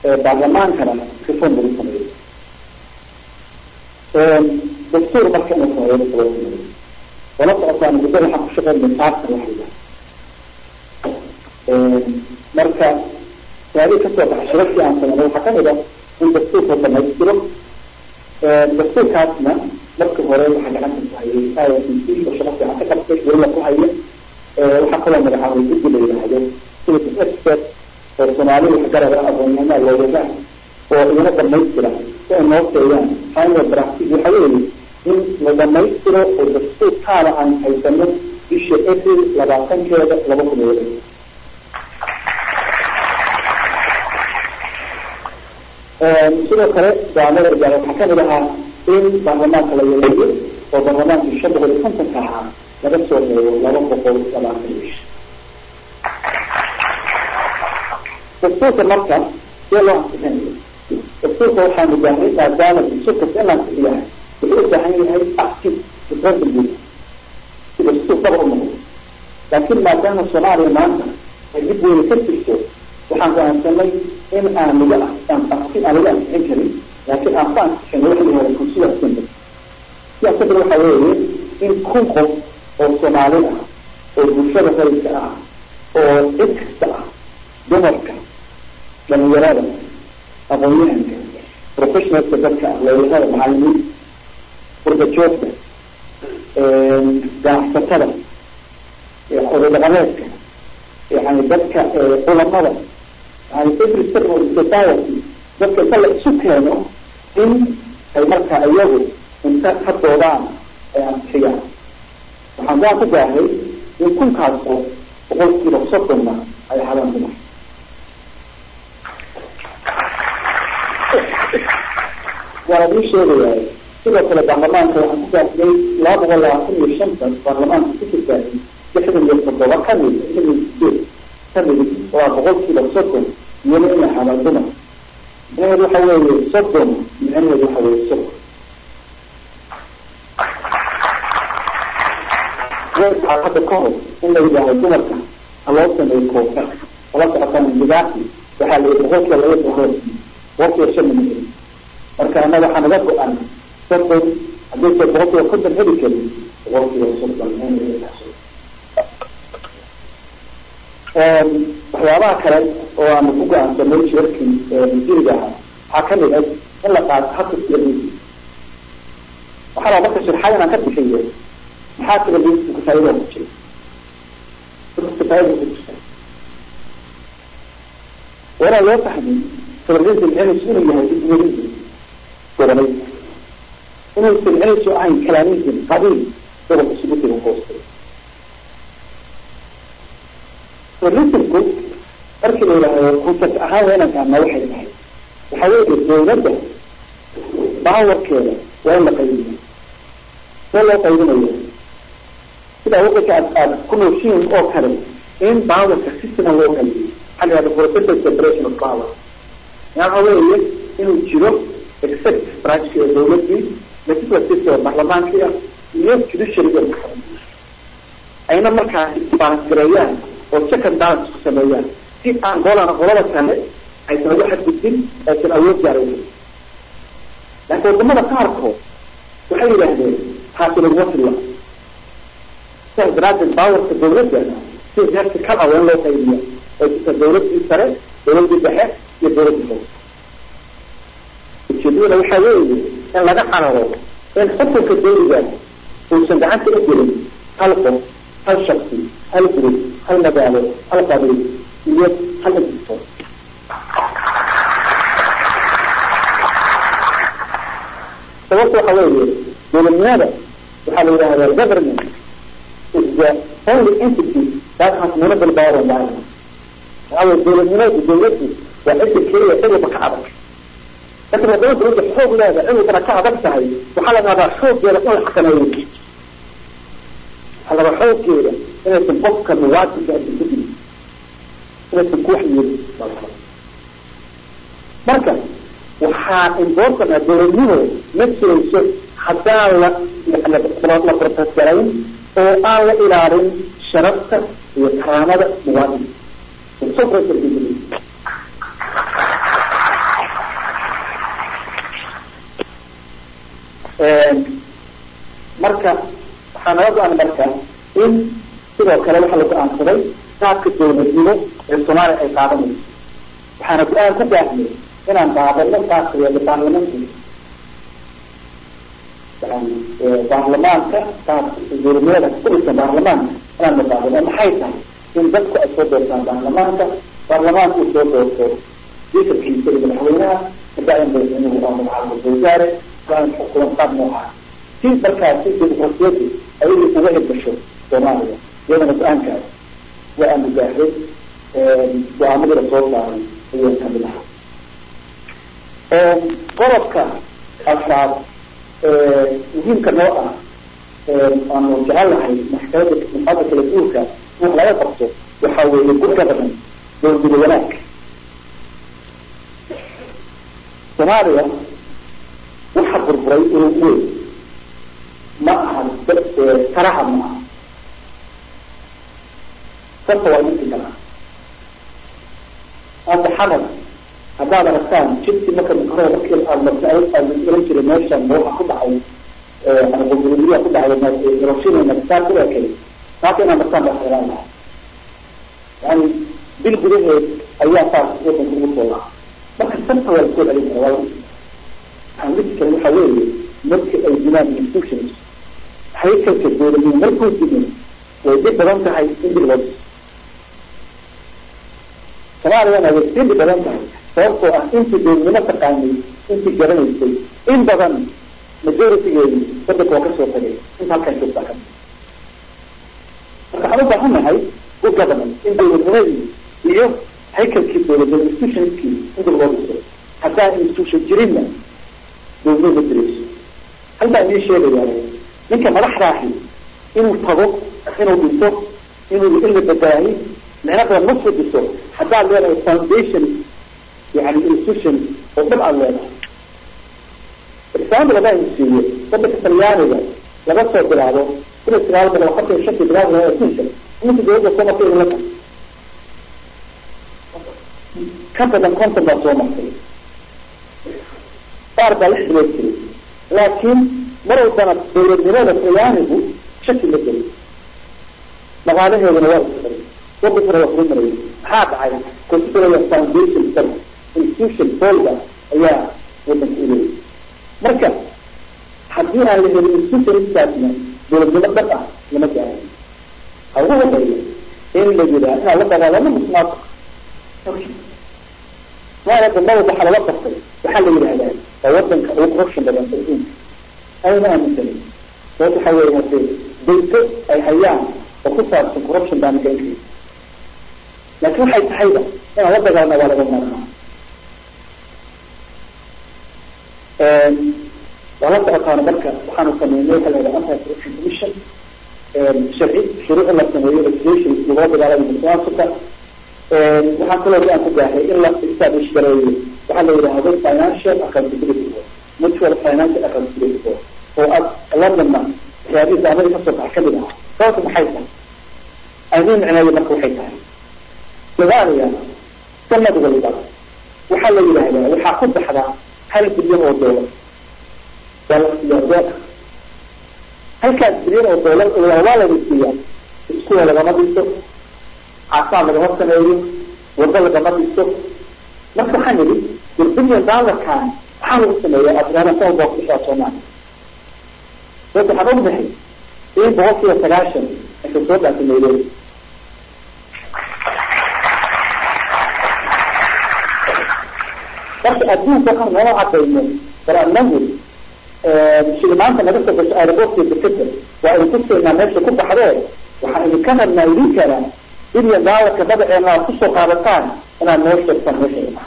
baarlamaankana reform lagu sameeyo dastuur marka inuu sameeyo loo sameeyo wala socotaan muddo waxaan ku shaqeynay saarta waxayda marka taariikh kasoo baxay shirarkii aan sameynay waxaa kamid ah in dastuurka dhamaystiro dastuurkaasna marka hore waxaa gacanta ku hayay i s c oo shaqo fiican ka qabtay weliba ku haya waxaa kaloo magacaabay guddi la yidhaahdo citizen expert oo soomaali wax garaba aqoonyahanaa loogagaa oo igana dhamaystira si ay noo seeyaan final draftig waxa weeye in la dhamaystiro oo dastuurkaada aan haysano bisha april labaatankeeda laba kun iyo sidoo kale goaamada gaara waxaa kamid ahaa in baarlamaanka la yareeyo oo baarlamaankii shan boqol iyo kontonka ahaa laga soo reebo laba boqol labaatan iyo shan dastuurka marka see loo ansixinayo dastuurka waxaanu baahnay maadaama dastuurkas in la ansixiyahay wuxuu u baahan yahay active referendum si dastuur daba u noqdo laakiin maadaama soomaaliya maanta ay dib weyne ka jirto waxaan go'aansanay in aan laga aan aan laga ansixin karin laakiin aan ku ansixino waxa la yihahda consular assembly siyaasadda waxa weeye in kun qof oo soomaali ah oo bulshada rayidka ah oo cid kasta ah dumarka dhalinyarada aqoon-yahanka professionalska dadka ah looyahada macalimiin furbajoogta ganacsatada oday dhaqameedka yani dadka culamada yani every sector of society dadka inta la isu keeno in ay marka iyagu inta ka doodaan ay ansixiyaan waxaan gaan ku gaahay in kunkaas qof boqolkiiba soddonna ay hadaan dumar waana ii sheegayaa sidoo kale baarlamaanka waxaan ku gaafiyey laba boqol labaatan iyo shanta baarlamaanka ku jirtaay lixdan iyo toddoba kamid lixdan iyo sideed kamid waa boqolkiiba soddon iyana inay hadaan dumar micnaheedu waxa weeye soddon micnaheedu waxa weeye soddon waxaa hadda ka hor in la yidhaaho dumarka ha loo sameeyo koofa kala socotaan indigaasi waxaa la yidhi boqolkiiba laba boqol boqolkiiba shan minir marka ana waxaa naga go-an soddon haddaysa boqolkiiba konton heli karin boqolkiiba soddon waxyaabaha kale oo aanu ku go-aansanay shirarkii masiiriga ahaa waxaa kamid ah in la qaato habka siyadiisi waxaa laa marka shirxad inaan ka bixiyo maxaa siyadiisi kafaayada ku jira kafaayada ku jirta waana loo fahmin federalism inaysu inuu yahay iswerism goboleyd inaysan inaysu ahayn kalaamism qabiil gobolka isugu tega hoostay federalismku markii la yidhaahdo concept ahaan waa inaan fahmaa waxay tahay waxaa weeye dawladda baawarkeeda waa in la qaybiyo see loo qaybinayo sidaa wadanka aad aada ku nooshiin oo kale in baawarka si siman loo qaybiyo waxaa la yihahda processal separation of power yaa waxa weeye inuu jiro executive branchki ee dawladii legislative oo baarlamaankii ah iyo judiciaryga ayna markaa balangareeyaan oo check and balance ku sameeyaan si aan golana qolada kale aysan uga xadgudbin aysan awood gaaraynin laakiin wadamada qaarkood waxay yidhaahdeen taasi laguma filla sidaas daraadeed baawarka dawladda si vertical ah waa in loo qaybiya oo jirta dawladii sare dawladii dhexe iyo dawladii hoose ujeedadana waxaa weeye in laga cararo in xukunka dawliga uusan gacanta u gelin hal qof hal shaksi hal gurub hal magaalo hal qabiil iyo hal institution sababta waxa weeye dowladnimada waxaa la yidhahdaa government is the only entity that has monopoly power on the island waxaa weye dowladnimadu dawladdu waa cidda keliya cidwaba ka adag laakiin haddana dawladda xoog leeda cidwabana ka adag tahay waxaa la rabaa xooggeeda in la xakameeyo waxaa la rabaa xooggeeda inaysan qofka muwaadinka aysan ku dilin inaysan ku waxyeelin marka waxaa important ah dowladnimo ma jirayso haddaan la la protestgarayn oo aan la ilaalin sharafta iyo karaamada muwaadinka marka waxaa nala go-an marka in sidoo kale waxaa la go-aansaday qaabka dowladnimo ee soomaaliya ay qaadanayso waxaana go-aan ku gaarnay inaan baadano qaabka yeelo baarlamaanka yani baarlamaanka qaabka dowladnimada ku dhisan baarlamaanka inaan baadano maxay tahay in dadku ay soo doortaan baarlamaanka baarlamaanka uu soo doorto diikarkiisa iyo madaxweynaha kabacdin madaxweynuhu waa magacaabo wasaare waa xukuman qaab noocaas si markaasi dimuqrasiyadu ayagii uga hirgasho soomaaliya iyadana go-aankaas waa aanu gaaray go-aamadii lasoo saaray ayaa kamid aha qodobka afraad muhiimka noo ah aanu jecelahay maxkamada maxkamada kala guurka wax laga qabto waxaa weeye good governance dowlada wanaag soomaaliya waxa burburay inuu weyn ma aha taraha ma aha sasa waa inti kala hadda xamar haddaad aragtaan jidki marka makaroo markii aad marta aad oran jiray meeshan waxa ku dhacay qulqululiya ku dhacay hiroshima nagasaki ku ekay maanta inaad martaan baa xeelaan lahay yani bil gudaheed ayaa saas wadanka ugu soo lahaa marka sasa waa lasoo celin kara waa waxaan dhisi karin waxa weeye markii ay dilaan institutions haykalka dowladnimo markuu dimin way dhib badan tahay in dib loo dhiso soomaaliyana way sii dhib badan tahay sababtoo ah intii dowladnimo taqaanay intii garanaysay in badan majoritigeedi wadanka waa kasoo tagay inta halkaan joogtaa ka marka waxaan u baahannahay good governance in dowladnimadii iyo haykalkii dowladnimo institutionskii in dib loo dhiso haddaan institution jirinna dowladnimo ma jirayso hal baan idiin sheegayaa ninka madaxdaahi inuu tago inuu dhiso inuu in la badaahi micno badan ma soo dhiso haddaad leedahay foundation yani institution oo dhab aad leedahay example haddaan siiyo wadanka talyaaniga laga soo bilaabo kun iyo sagaal boqol afartan iyo shantii bilaab adduunka iminka dowladda soo martay idinla tahay ka badan konton baa soo martay qaar baa lix bilood jiray laakiin mar walbana dowladnimada talyaanigu shaki la geli dhaqaalaheeduna waa isfaray wadankuna waa kula marayay maxaa dhacay consideraya foundation sar institution folga ayaa wadanka u leeyay marka haddii aan la helin institutionskaasna dowladnimo dhab ah lama gaarin ha ugu horeeya in la yiraa inaan la dagaalamo musuqmaasuq maana dambada waxaa lala qabtay waxaa la yidhahdaa waa wadanka ugu corruption badan adduunka ayna aaminsanin sababta waxaa weeye hadee dayto ay hayaan oo ku saabsan corruption baa naga inkay laakiin waxay tahayba inaan la dagaalna waa laga maarmaa waa la socotaana marka waxaanu sameynay waxa la yidhaha anti corruption commission sharci shuruuc in la sameeyo legislation lagula dagaalamo musuqmaasuqa waxaa kaloo go-aan ku gaaray in la establish gareeyo waxaa la yidhaahdo financial accountability board mutual financial accountability board oo ad londonna waxyaabihii daamada kasoo baxa kamid ah sababta maxay tahay aniin micneeyo marka waxay tahay soomaaliya sanad walba waxaa la yidhaahdaa waxaa ku baxdaa hal bilyan oo doolar waa halkaas bilyan oo doolar waa la siiyaa iskuwa lagama dhiso caafimaad lagama sameeyo wado lagama dhiso marka waxaan yidhi war bilyan daalarkan maxaa lagu sameeya afriana sanad baa kubishaa soomaaliya sababta waxaan ognahay in boqol kiiba sagaashan aysa soo dhaafay nairobi marka adduunka waxaan nala cadayno war anagu shilimaanta naga soo gasho aerobortka dekeda waa idin tusaynaa meesha ku baxdee waxaan idinka rabnaa idinkana bilyan daalarka madaceena aad kusoo qaadataan inaad noo sheegtaan meesha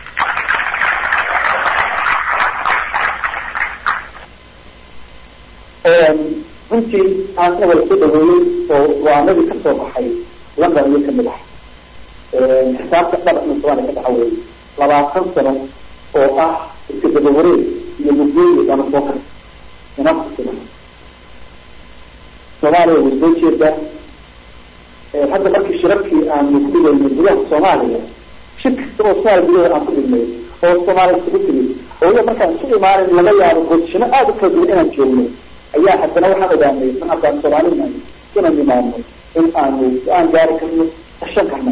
runtii aan wala soo dhaweeyey oo go-aanadii kasoo baxay london iyo kamid ah xisaabta dhabacna soomaaliya ka dhaxa weeye labaatan sano oo ah iska dabawareeg iyo mugdooyi ama soo kar inafusina soomaaliya way soo jeedaa hadda markii shirarkii aanu ku dhigaynay gudaha soomaaliya shir kasta oo soomaaliya gudaheeda aan ku dhignay oo soomaaliya isugu timid oo iya markaan isu imaanin laga yaabo goodshino aada u kala duwan inaan joogno ayaa haddana waxaan ogaanay ma haddaan soomaalina inaan imaano in aanu go-aan gaari karno tashan karno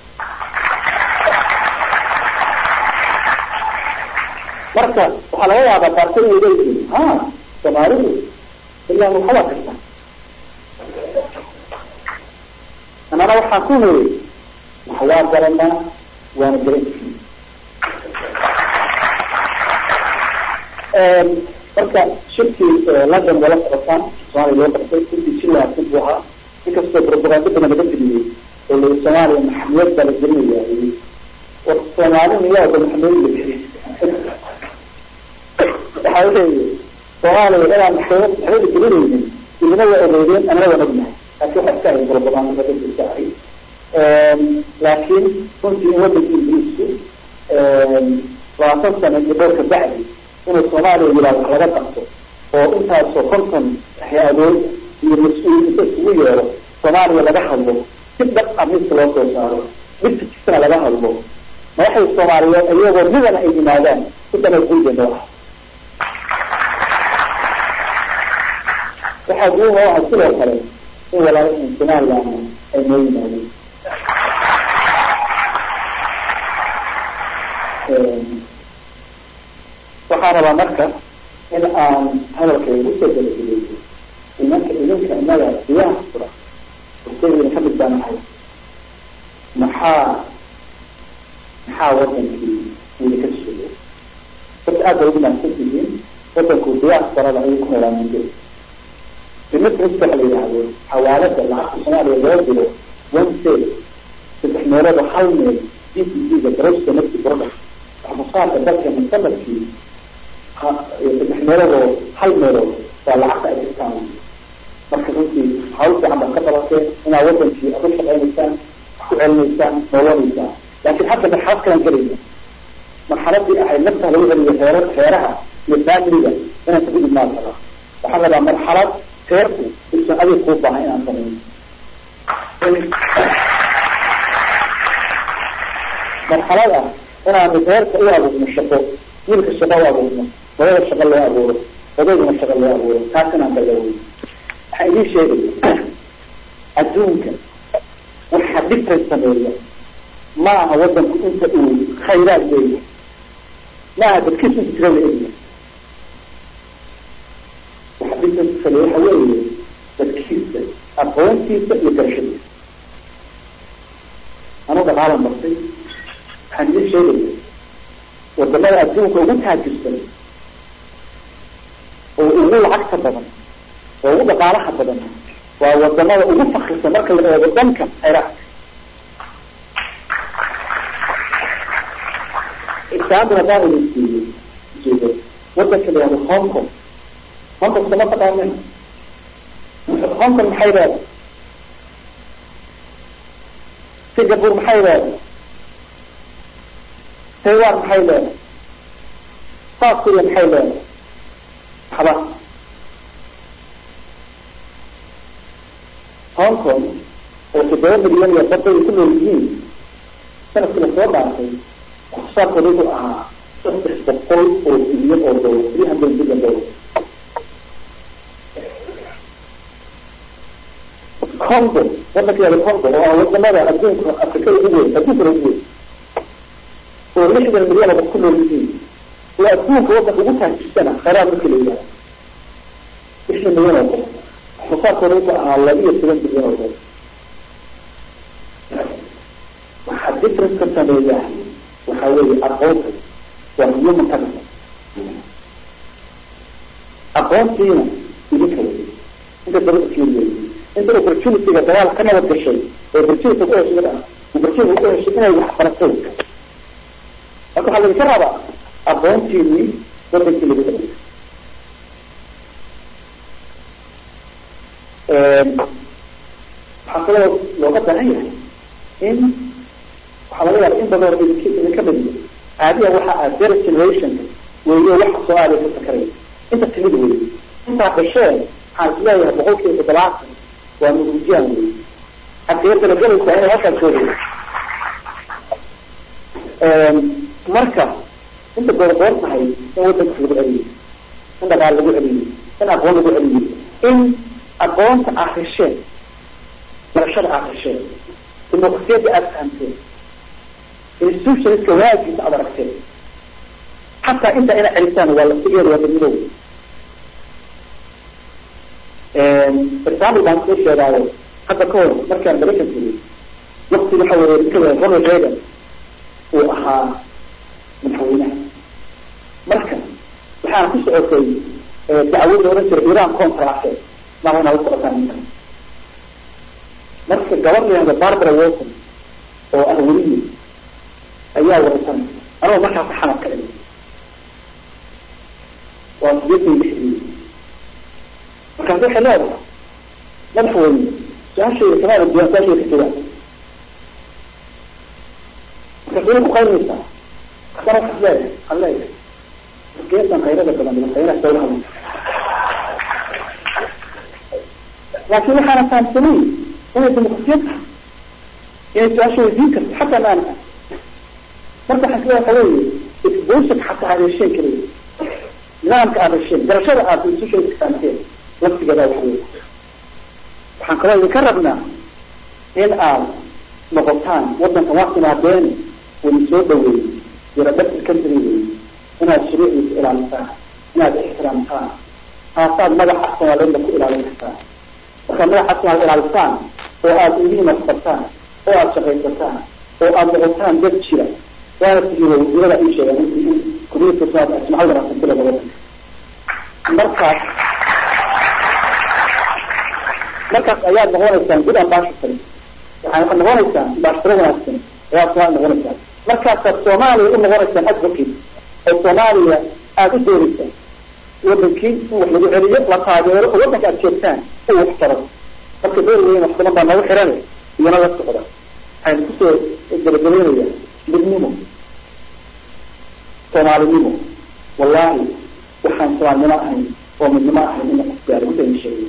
marka waxaa laga yaabaa qaarkood inay leeyihiin ha soomaalidu ilaa waxbaa karta anana waxaan ku niri wax waa garanaa waana garan marka shirkii london wala socotaan soomaaliya loo qabtay intii si wanaagsan buu ahaa inkastoo propaganda badan laga geliyey oo lai soomaaliya maxamiyad baa la gelinaya war soomaali miyaada maxamiyad la geliy waxaa weeye soomaaliya inaan maxkamad maxkamada gelinaynin idina waa ogeydeen anana waan ognahay laakiin waxa iska ahay propaganda badan iska ahay laakiin runtii in wadanka ingiriisku labaatan sano iyo dhowrka bacdi inuu soomaaliya yiraahdo wax laga qabto oo intaasoo konton hay-adood iyo mas-uul inta isugu yeero soomaaliya laga hadlo si dhab ah midka loo soo saaro midka jisana laga hadlo madaxda soomaaliyeed iyagoo midana ay yimaadaan sidana guudeena ah waxaa guuha ah sidoo kale in walaalahan somaliland ay noo yimaadeen waxaan rabaa marka in aan hadalkayga usoo gabagabeeyo imanka idinka inaga diyaha fura ursadayna ka mid baan ahay maxaa maxaa wadankii idinka sugo horta aad bay ugu mahadsan tihiin wadanku diyaha farada ayuu ku noolaamin jiray dimitris waxa la yidhaahdo xawaalada lacagta soomaaliya loo diro one sel saddex meelood oo hal meel d p c ga gross domestic product waxmusaarka dalkeena sanadkii saddex meeloodoo hal meelood waa lacagta ay jirtaan marka runtii hawl fiican baad ka qabateen inaad wadankii aad u shaqaynaysaan wax ku celinaysaan noolanaysaan laakiin hadda marxalad kalaan gelayna marxaladii ahayd nafta lagu celiyo heer heeraha iyo faamiliga inaan ka gudub maa rabaa waxaan rabaa marxalad heerku usan adig kuu baahan inaan sameyn marxalad ah inaanu heerka u abuurno shaqo wiilka shaqo u abuurno wadada shaqo loo abuuro odayguna shaqo loo abuuro taas inaan dagaawey waxaa idiin sheegaya adduunka waxa dhibkan sameeya ma aha wadanku inta uu khayraad leeyahay ma aha dadkiisu inta tirada egya waxa dhibkan sameeya waxa weeye dadkiisa aqoontiisa iyo garashadiisa anuu dhaqaalan bartay waxaan idiin sheegaya wadamada adduunka ugu taajirsan oo ugu lacagta badan oo ugu dhaqaalaha badan waa wadamada ugu fakirsan marka la eego dhanka khayraadka example haddaan idin siiyo jeedo wadanka la yihahdo hong kong hong kong sama taqaanin hong kong maxay leedahay singapore maxay leedahay taiwan maxay leedahay south korea maxay leedahay waxba hong kong oo toddoba milyan iyo badday ku nool yihiin sanadkii lasoo dhaafay waxsaarkooda wuxuu ahaa saddex boqol oo bilyan oo dollar three hundred billion dollar congo wadanka yaada congo oo ah wadamada adduunka afrikada ugu weyn adduunkana ugu weyn oo lixdan milyan oo ku nool yihiin oo adduunka wadanka ugu taajisana khayraad marka la yihahdo lixdan milyan oo qof waxsaarkooda wuxuu ahaa laba iyo toban bilyan oo dollar waxaa difference ka sameeya waxaa weeye aqoonta waa human capital aqoontiina idinka wey inta dabada fiiriye inta opportunityga dagaal ka nabad gashay oo opportunity ku heshay ah opportunity ku heshay inay wax baratay marka waxaa laydinka rabaa aqoontiinii wadankii lagu dhagay waxaa kaloo looga baahan yahay in waxaa laga yaaba in badan idink idinka mid caadiya waxa ah zero generationka weeyo waxa soomaaliya ka sakaraya inta timid wey intaa dhasheen waxaan isleeyahay boqol kiiba toddobaatan waa nuguujiyaan wey xagee talagelaysaa inay halkaas joogay marka inta goorgoor tahay in wadanka lagu celiyo in dhaqaal lagu celiyo in aqoon lagu celiyo in aqoonta aad hesheen barashada aad hesheen dimuqrasiyadda aada fahamteen institutionska waagiisa aad aragteen xataa intaa ina celisaan waa laftigeeda waa dadmidow example baan soo sheegaayo hadda ka hor markaan maraykan tegay wakti waxa weeye inkada ronald reagan uu ahaa madaxweynaha marka waxaana ku socotay dacwad la ohan jiray iran contrace maa inaa la socotaan ninka marka gabar layahda barbara wilson oo ah weliye ayaa waraysan anagoo markaas xamad ka dhigay waa sideetan lixdii markaas waxay leedahay madaxweyne su-aashayda kamaada duwan su-aashayda ka jawaab markaas way ku qaynaysaa kasana waxaad leedahay waxaad leedahay geesan khayrada badan madaxweynaha dawlaha laakiin waxaana fahamsanay inay dimuqrasiyad tahay inay su-aasha weydiin karto xataa maan marka waxaan kale waxa weeye exposure xataa aad hesheen kaliya nidaamka aad hesheen garashada aad institutionka fahamteen laftigeeda waxa weeye waxaan kaloo idinka rabnaa in aad noqotaan wadanka waa timaadeen wani soo dhaweeyey diradabti country wey inaad shuruucdiisa ilaalisaan inaad ixtiraamtaan taasaad magaca soomaaliyadna ku ilaalin kartaan markaad magaca soomaaliyad ilaalisaan oo aada ilmihiina waxbartaan oo aada shaqaysataan oo aada noqotaan dad jira waana tihiin wasiirada ii sheegeen kuliyadka soomaaliya jimcada wanaagsan wadanka markaas markaas ayaad noqonaysaan good ambassador waxaad noqonaysaan ambassador wanaagsan ayaad soomaaliya noqonaysaan markaasaad soomaaliya u noqonaysaan advocate oo soomaaliya aada u doonaysaan wadankii in wax lagu celiyo la taageero oo wadanka aad joogtaan uu wax taro marka door weyn wax badan baa noogu xiran iyana la socda waxaynu kusoo gabagabaynayaa midnimo soomaalinimo wallahi waxaan soomaalinimo ahayn oo midnimo ahayn ina gaari intayna sheegay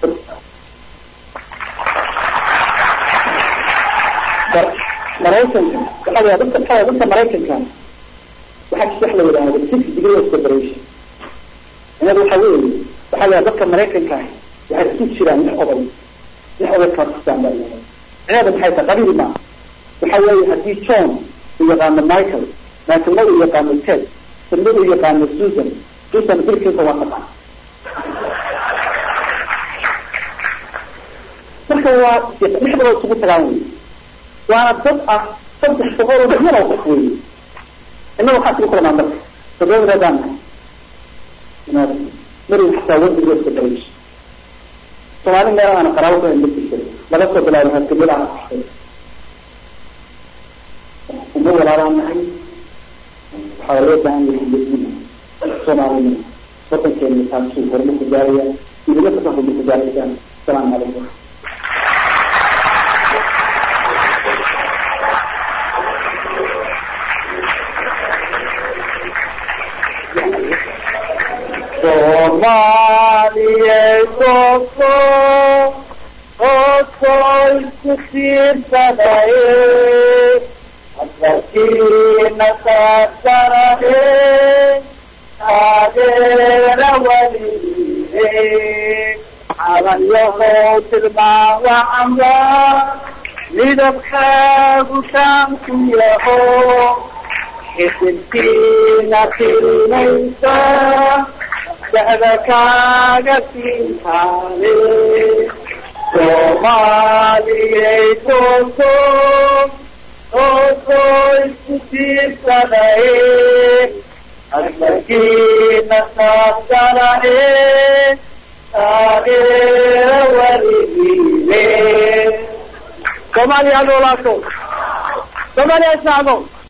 maraykanka waxaa la dadka waxaa dadka maraykanka waxaa jirta wax la yidhaahdo six degree of separation inada waxa weeye waxaa la dadka maraykanka ahi waxay isu jiraan lix oday lix oday pakistan baa yahay cineeda maxay tahay qabiil ma waxa weeye haddii john uu yaqaano michael michaelna uu yaqaano ted tedna uu yaqaano susan susan bilkiisa waa taqaan marka waa lixdaba isugu tagaan wey waana dad ah saddex boqol oo milyan oo qof weeye innaga waxaa isugu kalamaa marka toddobadeedaan mari xataa wadiga separation soomaali meel aana qaraabo ka ma jirto laga soo bilaabo hargabada aan axsay uma walaalaan nahay waxaa loo baahan yahay midnimo soomaalinimo wadankeena taasuu horumar ku gaaraya idina kasa horumar ku gaaraysaan asalaamu calaykum Soomaaliyey koko oo soo isku tiirsadaye asalkiina saasarahe taageera waliye calanyahow tilmaamacamba midabkaagu taanku yaho xisibkiina tilmaysa dahda kaaga siintaane soomaaliyey koko oo soo isku tiirsadaye asalkiina saasarahe taageera waligiile soomaaliya noolaato soomaaliya isnacdo